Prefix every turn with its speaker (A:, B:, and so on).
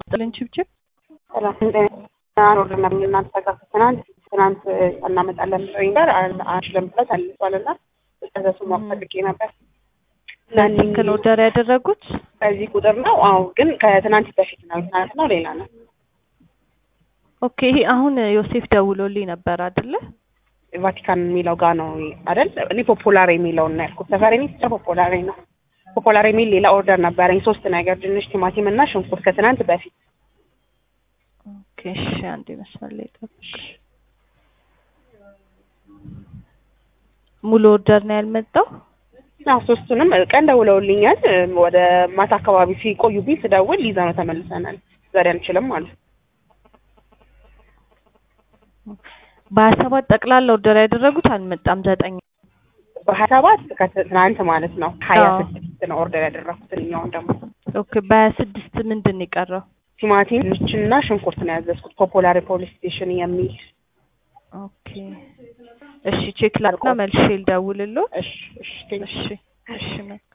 A: ጥልን ችብችብ
B: እናንተ ጋር ትናንት ትናንት እናመጣለን ብለውኝ ጋር አንችልም ብለው ተልሷል እና እሱ ማወቅ ፈልጌ ነበር።
A: ስልክ ነው ኦርደር ያደረጉት?
B: በዚህ ቁጥር ነው። አዎ ግን ከትናንት በፊት ነው። ትናንት ነው ሌላ ነው።
A: ኦኬ ይሄ አሁን ዮሴፍ ደውሎልኝ ነበር አይደለ?
B: ቫቲካን የሚለው ጋር ነው አይደል? እኔ ፖፖላር የሚለውን ነው ያልኩት። ሰፈር እኔ ብቻ ፖፖላር ነው። ፖፖላር የሚል ሌላ ኦርደር ነበረኝ። ሶስት ነገር ድንች፣ ቲማቲም እና ሽንኩርት ከትናንት በፊት
A: ኦኬ እሺ፣ አንዴ መስመር ላይ ጠብቅ። ሙሉ ኦርደር ነው ያልመጣው?
B: አዎ ሶስቱንም ቀን ደውለውልኛል። ወደ ማታ አካባቢ ሲቆዩብኝ ስደውል ይዘ ነው ተመልሰናል። ዛሬ አንችልም ማለት
A: በሀያ ሰባት ጠቅላላ ኦርደር ያደረጉት አልመጣም። ዘጠኝ
B: በሀያ ሰባት ከትናንት ማለት ነው። ሀያ ስድስት ነው ኦርደር ያደረኩት። እኛውን ደግሞ
A: ኦኬ በሀያ ስድስት ምንድን ነው የቀረው?
B: ቲማቲም፣ ድንችና ሽንኩርት ነው ያዘዝኩት። ፖፖላር ፖሊስ ስቴሽን የሚል
A: ኦኬ እሺ፣ ቼክ ላድርግና መልሼ ልደውልልዎ።
B: እሺ እሺ
A: እሺ እሺ